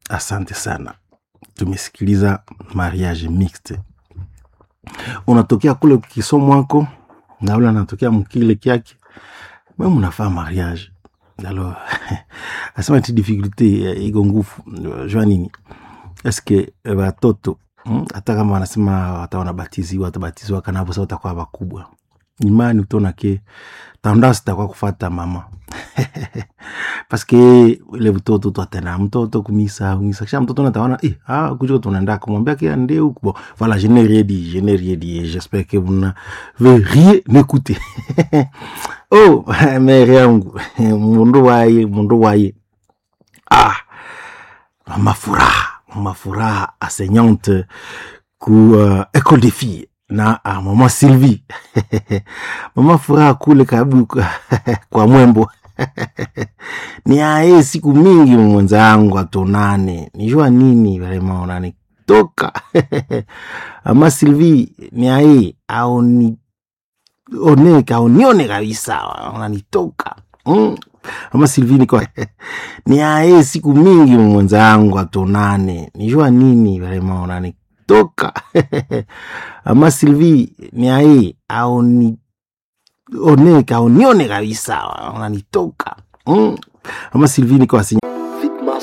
asante sana tumesikiliza mariage mixte unatokea kule kisomwako na ule anatokea mkile kyake me munafaa mariage alors asema ti difficulté eh, iko nguvu jua nini eske eh, watoto mm, hata kama wanasema hata wanabatiziwa watabatiziwa kanavo sa watakuwa wakubwa imani utaona ke tendance itakuwa kufata mama paske ile mtoto twatena mtoto kumisa kumisa kisha mtoto nataona eh, ah, kujuko tunaenda kumwambia ke ande huku bon voilà je n'ai rien dit je n'ai rien dit et j'espère que vous n'avez rien écouté oh mere yangu mundu waye mundu waye ah mama furaha mama furaha enseignante ku uh, école des filles na ah, mama sylvie mama furaha kule karibu kwa mwembo ni aye siku mingi mwenzangu atonane nijua nini vrema unanitoka ama sylvie ni aye aoni oneka aunione kabisa unanitoka mm. ama sylvie niko ni aye siku mingi mwenzangu atonane nijua nini vrema unanitoka ama sylvie ni aye aoni oneka aunione kabisa unanitoka mm. ama sylvie niko asinya